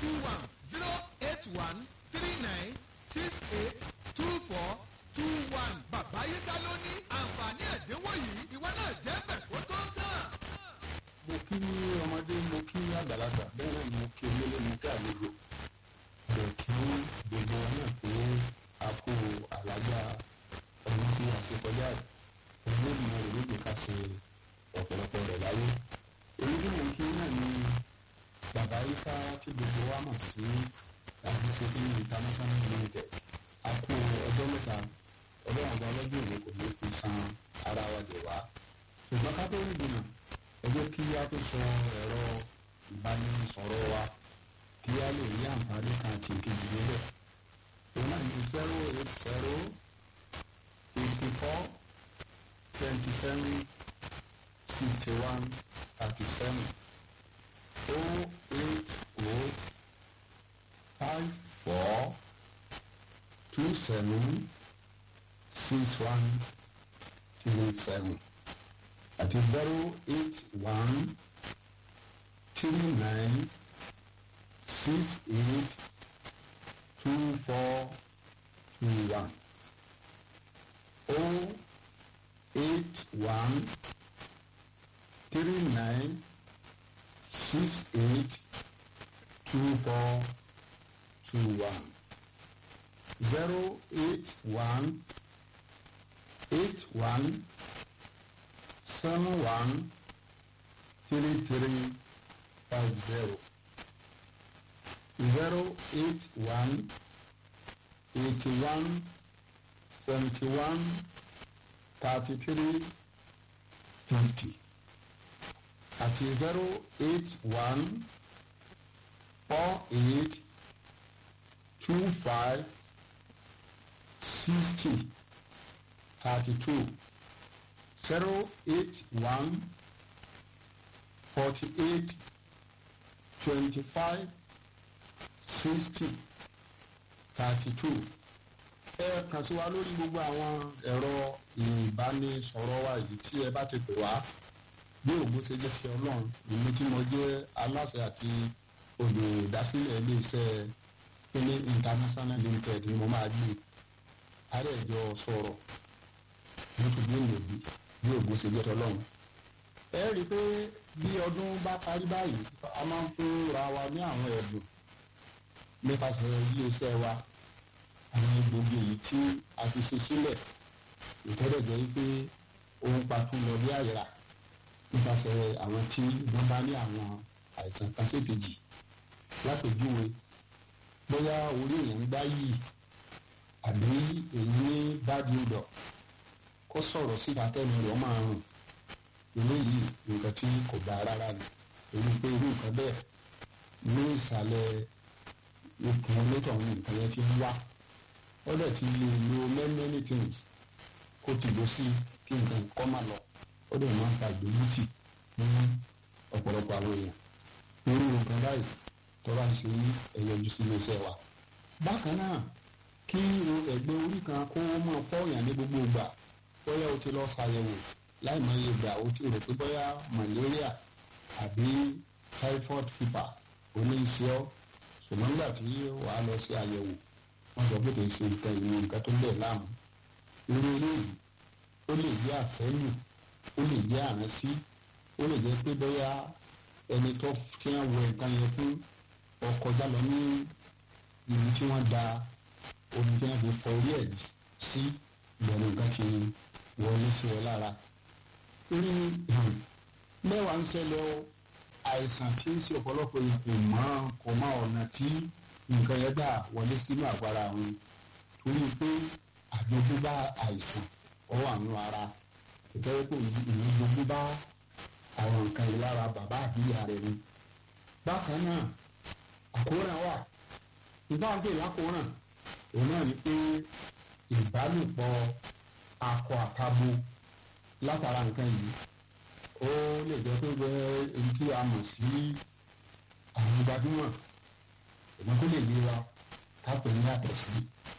two one zero eight one three nine six eight two four two one. bàbá yíká ló ní àǹfààní ẹ̀dínwó yìí ìwọ náà jẹ́ bẹ̀ kó tó tán. mo kí ọmọdé mo kí àgbàlagbà bẹ́ẹ̀ náà mo kí onílé mo kí àlejò bẹ̀ kí gbogbo wọn náà pé a kó àlájá ọdún tí a ṣe kọjá ìlú ìmọ̀ ìlú ká ṣe ọ̀pọ̀lọpọ̀ rẹ̀ láyé èyí tí mo kí náà ni bàbá isa tí gbogbo wa mọ̀ sí àdìsẹ́bí international limited a kó ọjọ́ mẹ́ta ọlọ́run ọba ọlọ́jọ́ ìwé kò ní fi san ara wa jẹ̀ wá ṣùgbọ́n ká tó rí ìdènà ẹ jẹ́ kí a tó sọ ẹ̀rọ ìbánisọ̀rọ̀ wa kí a lè rí àǹfààní kan àti ìkejì níbẹ̀. òun náà ní zero eight zero eighty four twenty seven sixty one thirty seven o eight o five four two seven six one three seven àti zero eight one three nine six eight two four two one o eight one three nine six eight two four two one zero eight one eight one seven one three three five zero zero eight one eighty one seventy one thirty three fifty àti zero eight one four eight two five sixty thirty two zero eight one forty eight twenty five sixty thirty two ẹ kàn sí wa lórí gbogbo àwọn ẹ̀rọ ìbánisọ̀rọ̀ wa yìí tí ẹ bá ti pè wá bí ògbó ṣe jẹ́ ti ọlọ́run èmi tí mo jẹ́ aláṣẹ àti olùdásílẹ̀ iléeṣẹ́ pélé international limited ni mo máa gbé àrẹ̀jọ sọ̀rọ̀ nítorí èlòbí bí ògbó ṣe jẹ́ ti ọlọ́run ẹ rí i pé bí ọdún bá parí báyìí a máa ń fún ra wa ní àwọn ẹ̀bùn nípasẹ̀ iléeṣẹ́ wa àwọn egbògi èyí tí a ti ṣe sílẹ̀ ìtọ́jọ́ jẹ́ wípé ohun pàtó lọ bí àyíra nípasẹ̀ àwọn tí wọ́n bá ní àwọn àìsàn kan sékejì lápèjúwe bóyá orí èèyàn ń gbá yìí àbí èyí ní báàdì ọ̀dọ̀ kó sọ̀rọ̀ síta tẹ́nu rẹ̀ máa rùn eléyìí nǹkan tí kò dáa rárá ni èyí pé irú nǹkan bẹ́ẹ̀ ní ìsàlẹ̀ ikùn onítọ̀ ní nǹkan yẹn ti ń wá ó dẹ̀ ti lè lo many many things kó ti lọ sí kí nǹkan kọ́ máa lọ ó dẹ̀ máa ń fa ìdójútì ní ọ̀pọ̀lọpọ̀ àwọn èèyàn irú nǹkan báyìí tó bá ń ṣe ní ẹ̀yọjú sí iléeṣẹ́ wa. bákan náà kí ẹ̀gbẹ́ orí kan kó máa fọ́ọ̀yàn ní gbogbo ìgbà bóyá o ti lọ ṣàyẹ̀wò láì mọ iye ìgbà o ti rò pé bóyá malaria àbí typhoid fever oníṣẹ́ ọ́ ṣùgbọ́n nígbà tí wàá lọ sí àyẹ̀wò wọ́n sọ pé kì í ṣe nǹkan ìní nǹkan tó ń bẹ̀ láàmú irú eléyìí ó lè jẹ́ àfẹ́lù ó lè jẹ́ àránsí ó lè jẹ́ pé bóyá ẹni tó tí wọ́n wọ nǹkan yẹn fún ọkọjá lọ ní ìlú tí wọ́n da omi tí wọ́n fi fọ orí ẹ̀ sí ìbẹ̀rù nǹkan ti wọlé sí ọ lára irú mẹ́wàá ń ṣẹlẹ̀ o àìsàn tí ń ṣe ọ̀pọ̀lọpọ̀ kò mọ̀ kò mọ̀ ọ̀nà tí nǹkan yẹn gbà wọlé sínú àgbára wọn torí pé àjogúnbá àìsàn ọwọ́ àwọn ara ìtọ́jú pé ìlú jogúnbá àwọn nǹkan yìí lára bàbá àbíyá rẹ̀ ni. bákan náà àkóràn wà ìbáàgbé lákòóràn òun náà ni pé ìbálòpọ̀ akọ àtabo látara nǹkan yìí ó lè jẹ́ pé bẹ́ẹ̀ èyí tí a mọ̀ sí àwọn gbajúmọ̀ ìmọ̀ tó lè yé wa ká pè ní yàtọ̀ sí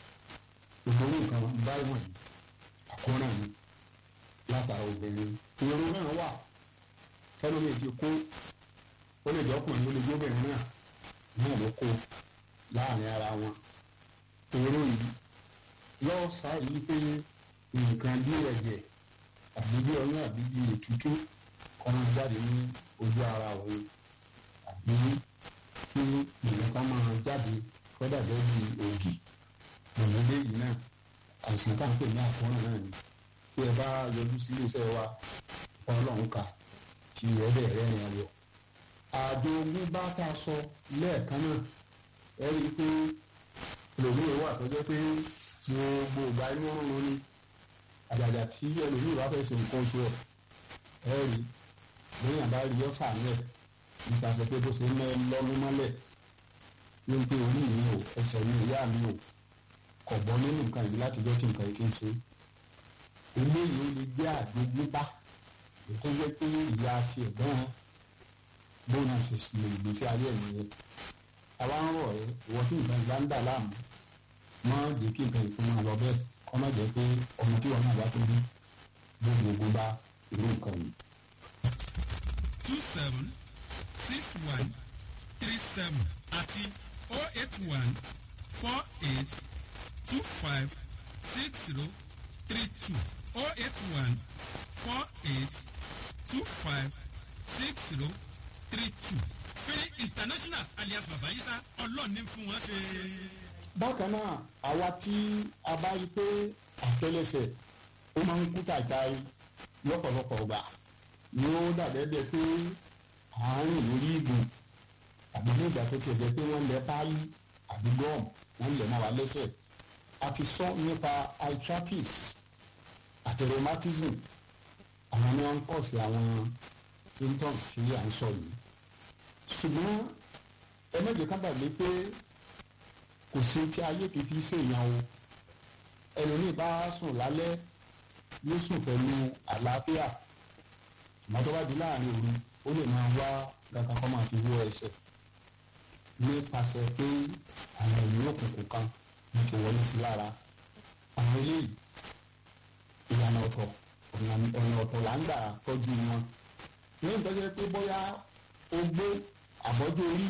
ìgbóhùn nǹkan báyìí wọ̀nyí àkóràn ni látara obìnrin ìrora náà wà kẹ́lómi ti kú ó lè jẹ́ ọkùnrin ó lè jẹ́ obìnrin náà náà ló kó láàrin ara wọn èrò yìí lọ́ọ́ sáyé pé nǹkan bí ẹ̀jẹ̀ àbí bí ọyún àbí bí ètútú kọ́nà jáde ní ojú ara òun àbí kí nǹkan máa jáde kọ́dà bẹ́ẹ̀ bí ògì òmìnira yìí náà àìsàn tá à ń pè ní àkóràn náà ni tí ẹ bá yọjú sí iléeṣẹ́ wa ọlọ́run kà tí ẹ bẹ̀ rẹ̀ yẹn wọ̀. àjò ogun bá tá a sọ lẹ́ẹ̀kan náà ẹ rí i pé ẹlòmíì wà tó jẹ́ pé gbogbo ìgbà inú rúnrún ni àjàjà tí ẹlòmíì bá fẹ́ ṣe nǹkan oṣù ẹ̀ ẹ rí lẹ́yìn àbá rí ọ́sà nílẹ̀ nípasẹ̀ pé bó ṣe ń lọ́nu mọ́lẹ̀ ní pé orí mi ò ẹsẹ̀ mi ìyá mi ò kọ̀ bọ́ nínú nǹkan yìí láti jọ́ tí nǹkan yìí ti ń ṣe eléyìí ó lè jẹ́ àgbégbébá tó jẹ́ pé ìyá tiẹ̀ gan-an bóun náà ṣe lè gbèsè ayé ẹ̀ nìyẹn àwa ń rọ̀ ẹ́ ìwọ tí nǹkan ìgbà ń dà láàmú wọ́n jẹ́ kí nǹkan ìfún wọn lọ bẹ́ẹ̀ kọ́ má jẹ́ pé ọmọ tí wọn náà bá tó bí gbogbo bá irú nǹkan yìí. two seven six one three seven àti oh eight one four eight two five six zero three two oh eight one four eight two five six zero three two fẹ́rẹ́ international alias babayisa ọlọ́ọ̀ni fún wọn ṣe. bákan náà àwa tí a bá rí pé àtẹlẹsẹ̀ ó máa ń kú tàìtàì lọ́pọ̀lọpọ̀ ọgbà yóò dàbẹ́ bẹ́ẹ̀ pé àárín lórí ìgùn àbí ní ìgbà tó tiẹ̀ jẹ́ pé wọ́n lẹ páálí àbí gọ́ọ̀mù wọ́n lẹ̀ mọ́ wa lẹ́sẹ̀ a ti sọ nípa arthritis àti rheumatism àwọn ni wọ́n ń kọ̀ sí àwọn symptoms tí à ń sọ yìí ṣùgbọ́n ẹ mẹ́jọ ká gbàgbé pé kò sí tí ayé kìí fi ṣèyàn o ẹlòmíì bá sùn lálẹ́ yóò sùn pẹ̀lú àlàáfíà ṣùgbọ́n tó bá di láàrin òru ó lè máa wá kankan kọ́ máa fi wọ ẹsẹ̀ nípasẹ̀ pé àwọn ènìyàn òkùnkùn kan ní ti wọlé sí lára àwọn eléyìí ìlànà ọ̀tọ̀ ọ̀nà ọ̀tọ̀ là ń gbà tọ́jú wọn ní ìtọ́jú pé bóyá ogbó àbọ́jú orí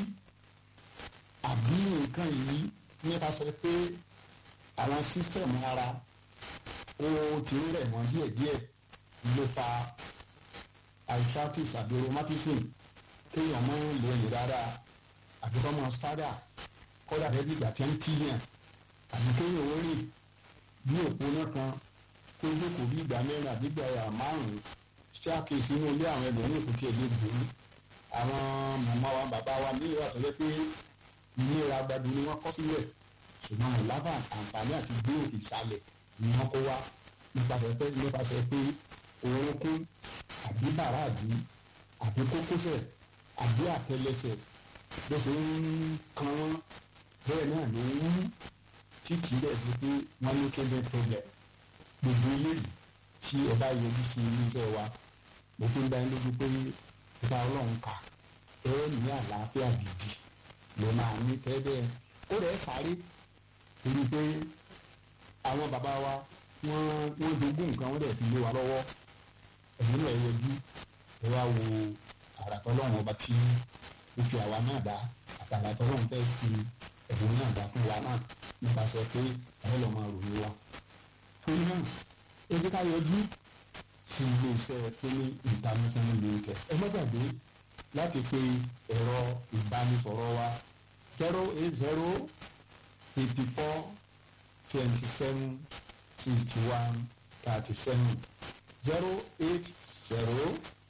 àbí nǹkan yìí nípasẹ̀ pé àwọn sísítẹ̀mù ara ó ti ń rẹ̀ wọ́n díẹ̀díẹ̀ ló fa arthritis àbí rheumatism kéèyàn mọ́ lè rìn dáadáa àbí kọ́ mọ́ sádà kọ́dà rẹ̀ bí ìgbà tí ń tíyàn àbí kéèyàn ó rìn bí òpó náà kan kó jókòó bí ìgbà mẹ́rin àbí ìgbà márùn-ún ṣé àkíyèsí inú ilé àwọn ẹlòmíì kò tiẹ̀ lè dùn ún àwọn màmá wa bàbá wa ní ìwà tó yẹ pé ìlera gbadu ni wọ́n kọ́ sílẹ̀ ṣùgbọ́n ìlànà àǹfààní àti gbé òkè ìsàlẹ̀ ni wọ́n kó wá nípasẹ̀ pé nípasẹ̀ pé orúnkún àbí bàràdì àbí kókósẹ̀ àbí àtẹlẹsẹ̀ bó ṣe ń kan wọ́n bẹ́ẹ̀ náà ló ń wú tí kì í bẹ̀ sí pé wọ́n ní kéde problem gbogbo eléyìí tí ẹ bá yọjú sí iléeṣẹ́ wa mo fi ń dá yín lójú pé ìta ọlọ́run kà ẹ ní àlàáfíà gidi ló máa ní tẹ́lẹ̀ ó rẹ̀ sáré torí pé àwọn bàbá wa wọ́n wọ́n jogún nǹkan wọ́n dẹ̀ fi lé wa lọ́wọ́ ẹ̀mí náà yọjú ẹ wá wo àràtọ́ ọlọ́run ọba tí ó fi àwa náà dá àtàràtọ́ ọlọ́run tẹ́ fi ẹ̀mí náà dá fún wa náà nípasẹ̀ pé ẹ lọ́ máa ròyìn wa torí náà ẹ jẹ́ ká yọjú sí iléeṣẹ́ pélé international limited ẹ má gbàgbé láti pe ẹ̀rọ ìbánisọ̀rọ̀ wa zero eight zero eighty four twenty seven sixty one thirty seven zero eight zero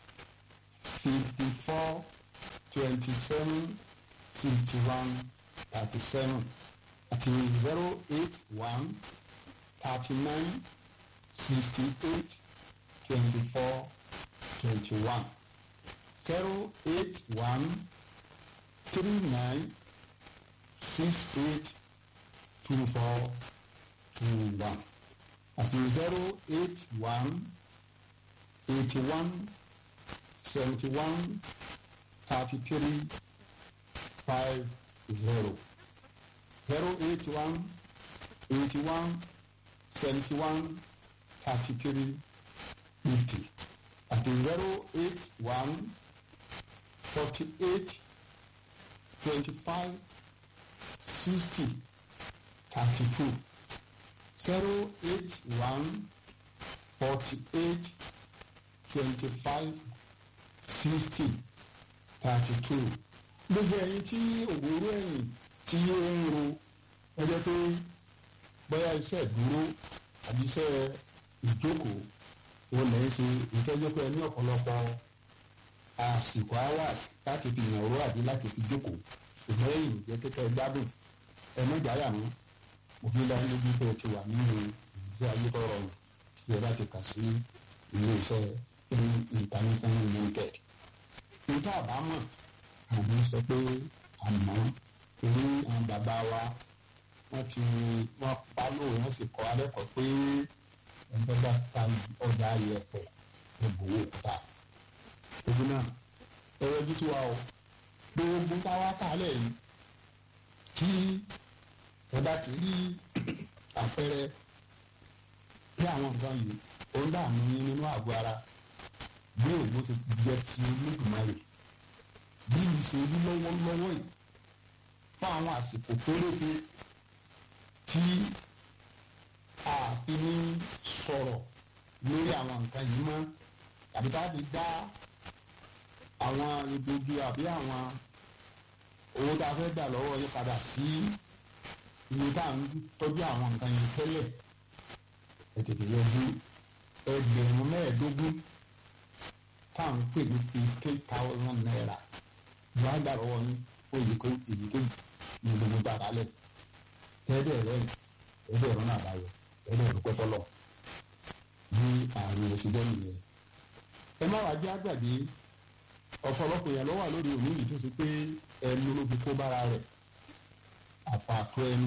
fifty four twenty seven sixty one thirty seven àti zero eight one thirty nine sixty eight twenty four twenty one zero eight one three nine six eight two four two one àti zero eight one eighty one seventy one thirty three five zero zero eight one eighty one seventy one thirty three fifty àti zero eight one forty eight twenty five sixty thirty two zero eight one forty eight twenty five sixty thirty two gbogbo ẹ̀yin tí òwúrọ̀ ẹ̀yìn tí ó ń ro ẹjẹ́ pé bóyá iṣẹ́ ìdúró àbí iṣẹ́ ìjókòó òun lè ń ṣe ìtọ́jú pé ní ọ̀pọ̀lọpọ̀ àsìkò hours láti fi yàn owó àbí láti fi jókòó ṣùgbọ́n ẹ̀yìn jẹ́ kékeré gbádùn ẹ̀mọ́jáyà mú òfin lọ́wọ́ lójú pé o ti wà nínú ìgbésí ayé tó rọrùn tí ẹ bá ti kà sí ilé iṣẹ́ international limited. níta àbámọ̀ àwọn sọ pé àmọ́ torí àwọn bàbá wa wọ́n ti wọ́n pa lóore wọ́n sì kọ́ alẹ́kọ̀ọ́ pé ẹgbẹ́ bá ta ọjà ayẹ̀pẹ̀ ìbòwò òkúta. ogun náà ẹ yọjú sí wa o gbogbo táwa kálẹ̀ yìí kí ẹ bá ti rí àpẹẹrẹ pé àwọn nǹkan yìí ó ń dààmú yín nínú àgọ́ ara bí ògbó ṣe jẹ́ ti olódùmarè bí ìṣe rí lọ́wọ́lọ́wọ́ yìí fún àwọn àsìkò péréte tí a fi ní sọ̀rọ̀ lórí àwọn nǹkan yìí mọ́ tàbí tá a fi dá àwọn egbògi àbí àwọn owó tá a fẹ́ dà lọ́wọ́ yín padà sí iye tá à ń tọ́jú àwọn nǹkan yẹn tẹ́lẹ̀ ẹ tètè yọjú ẹgbẹ̀rún mẹ́ẹ̀ẹ́dógún tá à ń pè ní fifteen thousand naira ní wàá gbà lọ́wọ́ yín ó yìí kó èyí tó ní gbogbo gbàgbà lẹ̀ tẹ́lẹ̀ rẹ̀ ẹ̀ẹ́dẹ̀ ẹ̀rọ náà báyọ̀ ẹ̀ẹ́dẹ̀ ẹ̀rọ pẹ́ fọlọ́ bí àrùn ẹ̀sìn jẹ́ nìyẹn. ẹ má wàá jẹ́ àgbàdì ọ̀pọ̀lọpọ̀ yẹn lọ́wọ́ lórí òní yìí tó ṣe pé ẹnu ló fi kó bára rẹ̀ àpàtó ẹnu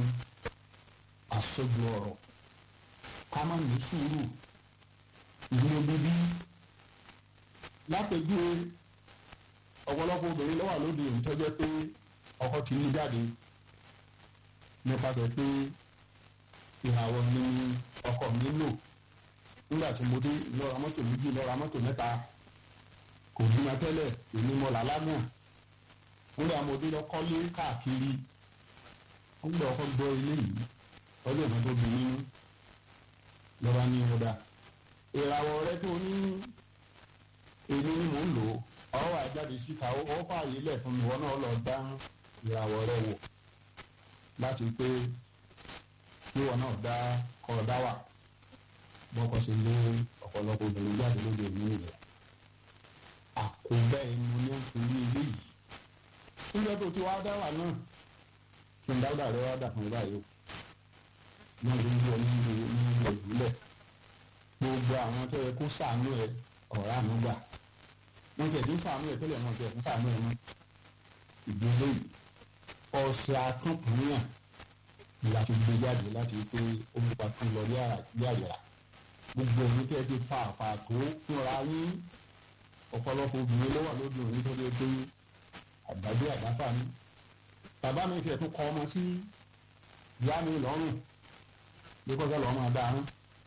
àsọjù ọ̀rọ̀ ká má ní sùúrù ìlú bíbí lápẹjúwe ọ̀pọ̀lọpọ̀ obìnrin lọ́wọ́ lóde òní tó jẹ́ pé ọkọ ti ní jáde nípasẹ̀ pé ìhàwọ̀ ni ọkọ mi lò nígbà tí mo dé lọ́ra mọ́tò méjì lọ́ra mọ́tò mẹ́ta kò bímọ tẹ́lẹ̀ èmi mọ́ làlágùn nígbà mo dé lọ́kọ́lé káàkiri wọ́n gbọ́ ọkọ gbọ́ ilé yìí ọjọ́ ìgbà tó bí nínú lọ́ba ní ọ̀dà ìràwọ̀ rẹ tó ní èmi ni mò ń lò ó ọwọ́ àjáde síta ó fààyè lẹ̀ fún mi wọn náà lọ dá ìràwọ̀ rẹ wò láti pé kí wọn náà dá kọ́ dá wà bọ́kọ ṣe lé ọ̀pọ̀lọpọ̀ obìnrin jáde lóde òní nìyẹn àkóbá ẹnu ní nítorí ilé yìí nígbà tó ti wá dá wà náà kí n dáwọ́dà rẹ wá dà fún ẹ báyìí o náà ló ń yọ nínú nínú ìdúlẹ̀ gbogbo àwọn tó yẹ kó sàánú ẹ ọ̀rá àánú gbà wọ́n tẹ̀ dín sàánú ẹ tẹ́lẹ̀ wọ́n tẹ̀ fún sàánú ẹ mọ́ ìdílé yìí ọ̀sẹ̀ akọ́kùnrin ìyá tó gbé jáde láti pé ó mú pa tún lọ ní àyàrá gbogbo ẹni tẹ́ ti fa àfà tó fúnra yín ọ̀pọ̀lọpọ̀ obìnrin ló wà lóde òní tó lé pé àgbàdo àdáfà ni bàbá mi tiẹ̀ tún kọ́ ọmọ sí ìyá mi lọ́rùn bí kọ́sẹ́ lọ́ọ́ máa dáa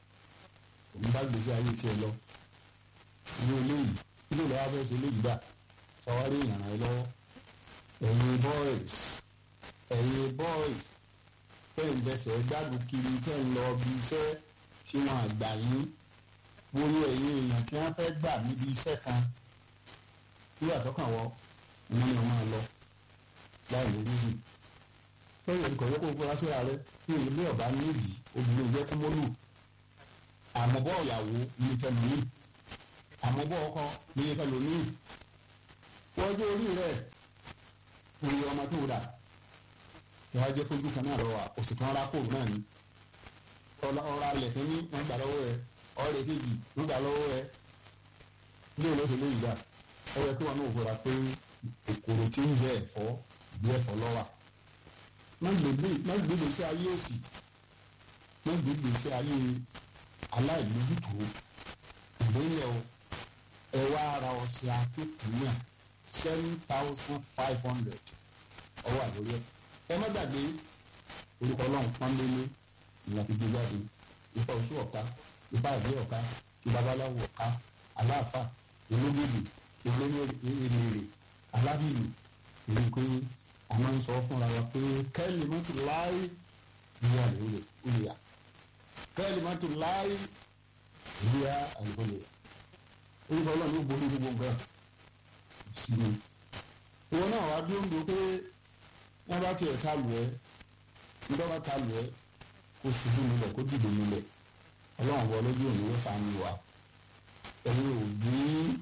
òun bá gbèsè ayé tiẹ̀ lọ ní eléyìí ilé ìlọ́wọ́ fẹ́ ṣe eléyìí dà sọwárí ìyànà ẹ lọ́wọ́ ẹ̀yin boys ẹ̀yin boys tẹ́ ń bẹsẹ̀ gbádùn kiri tẹ́ ń lọ bí iṣẹ́ tí wọ́n àgbà yín wọ́yẹ ẹ̀yin èèyàn tí wọ́n fẹ́ gbà níbi iṣẹ́ kan nígbà tó kàn wọ́ wọ́n ní ọmọ lọ láì lórí yìí lẹ́yìn ìkọ̀wé kó fura síra rẹ ní ilé ọ̀bá nídìí obìnrin ìjẹ́ kó mọ́lù àmọ́bọ̀ ìyàwó ní ìtẹ̀lú yìí àmọ́bọ̀ ọkọ ní ìtẹ̀lú yìí wọ́n jẹ́ orí rẹ̀ òye ọmọ tó dà ìwà jẹ́ fojú kan náà lọ́wọ́ òsì kan rà kóòrù náà ni ọ̀rọ̀ alẹ̀ tó ní wọ́n gbà lọ́wọ́ rẹ̀ ọ̀rẹ́ kejì wọ́n gbà lọ́wọ́ rẹ̀ ní olóṣèlú lóyìí dà ọ̀rẹ́ tó wà náà fura pé kòkòrò tí ń jẹ ẹ̀fọ́ bí ẹ̀fọ́ lọ́wà má gbégbé sí ayé òsì má gbégbé sí ayé aláìlójútùú ìgbéyẹ̀ o ẹ wá ara ọ̀sẹ̀ akéèkùn náà seven thousand five hundred ọwọ́ àlórí ẹ̀ ẹ má gbàgbé orúkọ ọlọ́run pọ́nlélé ìyá fi gbé jáde ipa oṣù ọ̀ka ipa ìdí ọ̀ka ti babaláwo ọ̀ka aláàfà olóògbé olóògbé alábìlì èyí pé a máa ń sọ fúnra wa pé kẹ́lí mọ́tò láì ìyá àlùhùlẹ̀ ìyá kẹ́lí mọ́tò láì ìyá àlùhùlẹ̀ orúkọ ọlọ́run ló borí gbogbo nǹkan sí mi ìwọ náà wá bí ó ń do pé wọ́n bá tiẹ̀ ká lù ẹ́ nígbà bá ká lù ẹ́ kó ṣubú nílẹ̀ kó dìde nílẹ̀ ọlọ́run wọ lójú òní wọ́n sànù wa ẹ̀yin òbí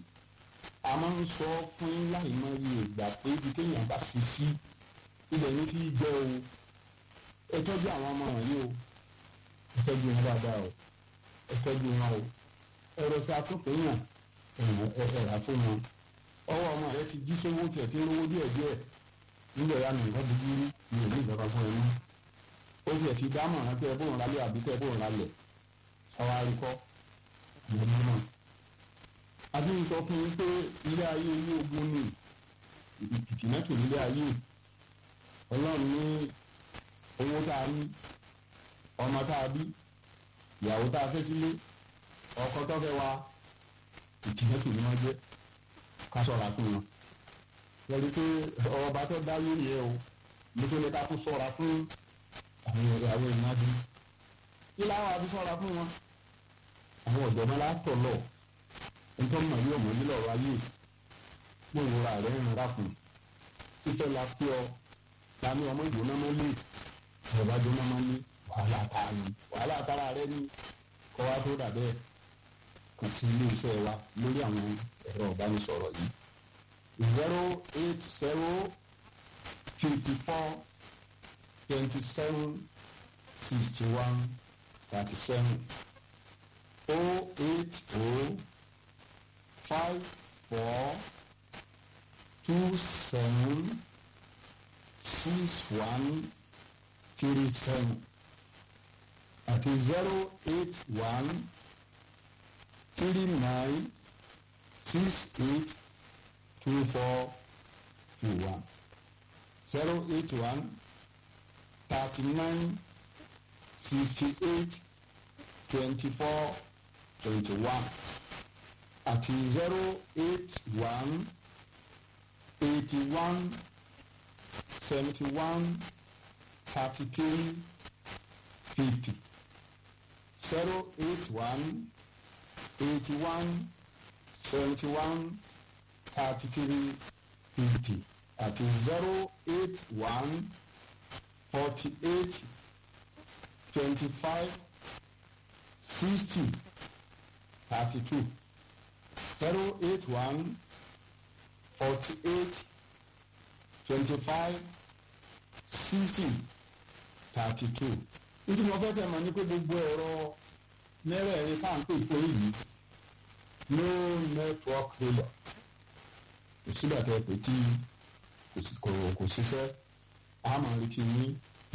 a máa ń sọ fún yín láì mọ iye ìgbà pé ibi téèyàn bá ṣe sí ilẹ̀ ní fi jẹ́ o ẹ tọ́jú àwọn ọmọ wọ̀nyí o ẹ tọ́jú wọn dáadáa o ẹ tọ́jú wọn o ẹ̀rọ sí akókò yàn ẹ̀rà fún wọn ọwọ́ ọmọ rẹ ti jí sówó tiẹ̀ tí ń lówó díẹ̀ díẹ̀ nílẹ̀ ya nìkan dúdú ní òní ìjọba fún ẹ mú ó tiẹ̀ ti dámọ̀ rán pé ẹ bóun rálẹ̀ àbí pé ẹ bóun rálẹ̀ ọwọ́ àríkọ́ ìyẹn náà àbí ń sọ fún yín pé ilé ayé ilé ogun ni ìtìmẹ́tò nílé ayé ọlọ́run ní owó tá a ní ọmọ tá a bí ìyàwó tá a fẹ́ sílé ọkọ tó fẹ́ wa ìtìmẹ́tò ni wọ́n jẹ́ ká sọ̀ra fún wọn lórí pé ọba tó dá yé yẹ o nítorí ká tún sọ̀ra fún àwọn ìyàwó ìnájú ilé àwọn àti sọ̀ra fún wọn àwọn ọ̀jọ̀gbọ́n látọ̀ lọ nítorí màá yóò mọ̀ nílò ọ̀rọ̀ ayé mo ìrora rẹ̀ ń ra fún títọ́ la fi ọ ta ní ọmọ ìgbóná máa lé ọba jóná máa lé wàhálà ta ni wàhálà tara rẹ ní kọ́ wa tó dà bẹ́ẹ̀ kàn sí ilé iṣẹ́ wa lórí àwọn ẹ̀rọ ìbánisọ̀rọ̀ yìí zero eight zero fifty four twenty seven sixty one thirty seven oh eight oh five four two seven six one three seven àti zero eight one three nine six eight two four two one zero eight one thirty nine sixty eight twenty four twenty one àti zero eight one eighty one seventy one thirty three fifty zero eight one eighty one seventy one thirty three fifty àti zero eight one forty eight twenty five sixty thirty two zero eight one forty eight twenty five sixty thirty two nítorí mo fẹ́ kẹ́ mọ̀ ní pé gbogbo ẹ̀rọ mẹ́rẹ̀ẹ̀rin tá à ń pè fún yìí no network failure kò sígbà tẹ́ pé tí kò ṣiṣẹ́ a máa retí yín.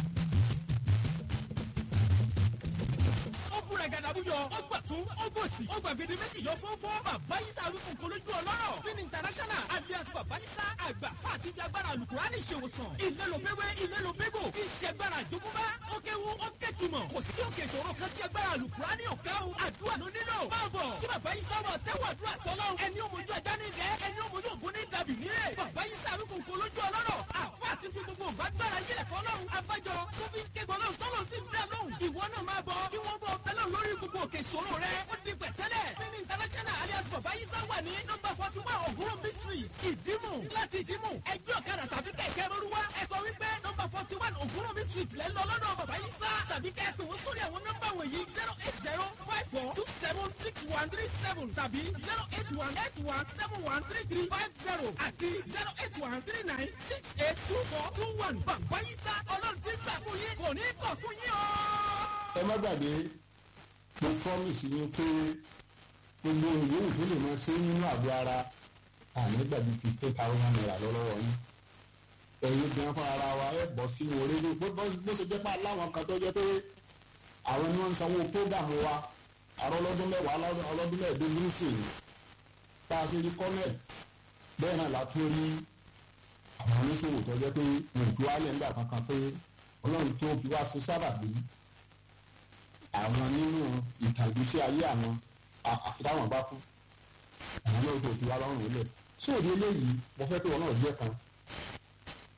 àbúyọ ó gbà tún ó gbòsì ó gbàgede méjì yọ fọ́fọ́ bàbá yísà arúgbó lójú ọlọ́rọ̀ fin international alias bàbá yísà àgbà àti fi agbára alukurani ṣèwòsàn ilé ló pépé ilé ló pépò kí iṣẹ́ agbára àjogúnbá ó kéwu ó kẹ́tùmọ̀ kò sí òkè ìṣòro kan tí agbára alukurani ọ̀ká o àdúrà ló nílò máa bọ̀ kí bàbá yísà wà tẹ́wọ̀ àdúrà sọ́lọ́ ẹni ó mojú ajá ní ilẹ̀ ẹni ó mojú ògún ní dàbí nílẹ̀ bàbá yísà arúgbó lójú ọlọ́rọ̀ àfọ àti fi gbogbo ògbàgbára yílẹ̀ fọlọ́run abájọ tó fi ń ké gbọ́lọ́run tọ́lọ́ sí ń bẹ́ẹ̀ lóhùn ìwọ náà máa bọ̀ kí wọ́n bọ̀ bẹ́lẹ̀ lórí gbogbo òkè ìṣòro rẹ ó di pẹ̀tẹ́lẹ̀ fini international alias bàbá yísà wà ní nọ́mbà forty one ògúnrúnbí street ìdímù láti ìdímù ẹgbẹ́ ọ̀kadà tàbí kẹ̀kẹ́ rọrùwá ẹ sọ wípé nọ́mbà forty one ògúnrúnbí street lẹ́ lọ lọ́dọ̀ bàbá yísà tàbí kẹ́ẹ̀pẹ̀ wọ́n sórí àwọn nọ́mbà wọ̀nyí zero eight zero five four two seven six one three seven tàbí zero eight one eight one seven one three three five zero àti zero eight one three nine six eight two four two one bàbá yísà ọlọ́run ti gbà fún yín kò ní kọ̀ fún yín o. ẹ má gbàgbé mo promise yín pé gbogbo ìyóhùn tó lè máa ṣe nínú àgọ́ ara àní gbàgbé fifteen thousand naira lọ́wọ́ yín ẹ̀yin gan fún ara wa ẹ̀ bọ̀ sí orí ní bó ṣe jẹ́ pé aláwọn kan tó jẹ́ pé àwọn ni wọ́n ń sanwó prógàmù wa àrọ́ ọlọ́dún mẹ́wàá ọlọ́dún mẹ́ẹ̀ẹ́dógún sí i tá a ṣe rí kọ́nẹ̀ bẹ́ẹ̀ náà látún rí àwọn oníṣòwò tó jẹ́ pé mo fi wálẹ̀ nígbà kankan pé ọlọ́run tó fi wá sí sábàbí àwọn nínú ìtàgbésí ayé àwọn àfitáwọn bá kú àwọn náà tó fi wá lọ́rùn lẹ̀ sí òde eléyìí mo fẹ́ kí wọn náà jẹ́ kan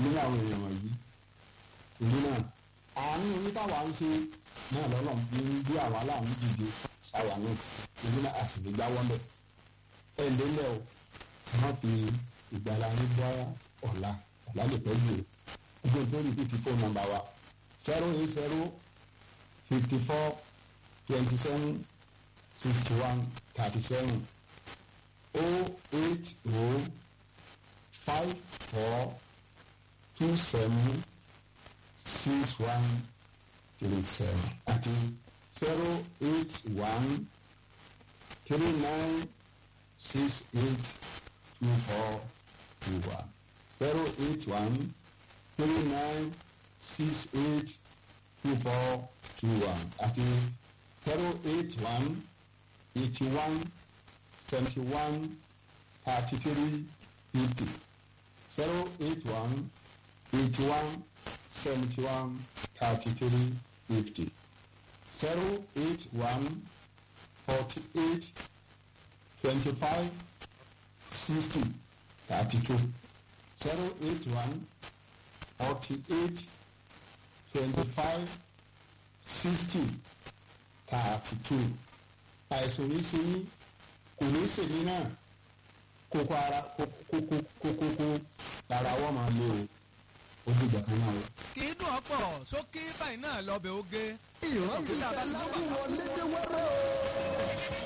nínú àwọn èèyàn wọ̀nyí èyí náà àánú onítàwá ń ṣe náà lọ́nà ní bí àwọn aláàánú dìde sáwà náà èyí náà a sì lè jáwọ́ lẹ̀ ẹ̀ ń lélẹ̀ o wọ́n fi ìgbàlá ní bọ́ ọ̀la ọ̀la lè pẹ́ jù o ẹgbẹ́ tó rí fífi fóònù nọ́mbà wa zero eight zero fifty four twenty seven sixty one thirty seven o eight o five four two seven six one three seven àti zero eight one three nine six eight two four two one zero eight one three nine six eight two four two one àti zero eight one eighty one seventy one thirty three fifty zero eight one eighty one seventy one thirty three fifty zero eight one forty eight twenty five sixty thirty two zero eight one forty eight twenty five sixty thirty two àìsàn yìí ṣe yín kò ní ṣèlú náà kókó ara kókó kókó lára wọ́n máa lé o ó dìgbà kan náà o. kì í dùn ọ̀pọ̀ sókè báyìí náà lọ́bẹ̀ oge. ìrántí ìfẹ́lájú wọlé dé wẹ́rẹ́ o.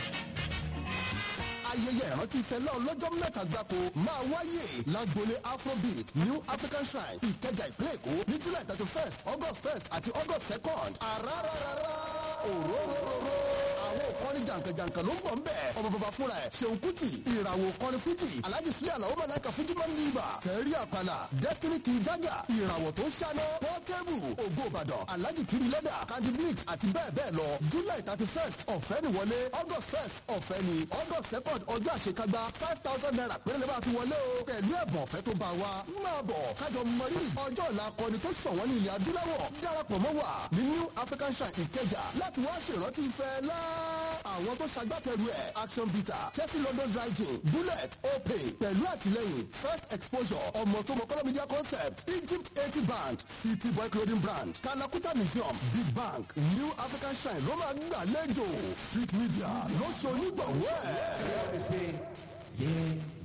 ayẹyẹ ìrántí ìfẹ́lá ọlọ́jọ́ mẹ́ta gbáko máa wáyé lágbolé afrobeat new african shrine ìkẹjà ìpínlẹ̀ èkó ní july thirty first august first àti august second àràràràrà òróróróró àwọn òkọ́ni jàǹkànjàǹkàn ló ń bọ̀ ń bẹ̀ ọmọ bàbá fúnra ẹ̀ ṣeun kuti ìràwọ̀ òkọ́ni fújì alhaji sílẹ̀ àlàó mọ̀láìka fújì máa ń ní ibà tẹ̀rí àpàlà destiny king jaga ìràwọ̀ tó ń ṣáná pọ́tẹ́bù ògo ìbàdàn alhaji kiri lẹ́dà candy mix àti bẹ́ẹ̀ bẹ́ẹ̀ lọ july thirty first ọ̀fẹ́ ni wọlé august first ọ̀fẹ́ ni august second ọjọ́ àṣekágbá five thousand naira péré lè máa fi wọlé o pẹ̀lú ẹ̀bùn ọ̀fẹ́ tó bá wa máa bọ̀ kájọ mọrírì ọjọ́ ọ̀la akọni tó ṣọ̀wọ́n ní ilẹ̀ adúláwọ̀ darapọ̀ mọ́ wa ní new african shrine ìkẹjà láti wá ṣèrántí ìfẹ́ lá àwọn tó ṣagbátẹrù ẹ̀ action bitter chelsea london dry gin bullet opay pẹ̀lú àtìlẹ́yìn first exposure ọmọ tó mọ kọ́lọ́ media concept egypt eighty band city boy clothing brand kalakuta museum big bank new african shrine ló máa gbàlejò street media ló ṣe onígbọ̀wọ́ ẹ̀. Yeah.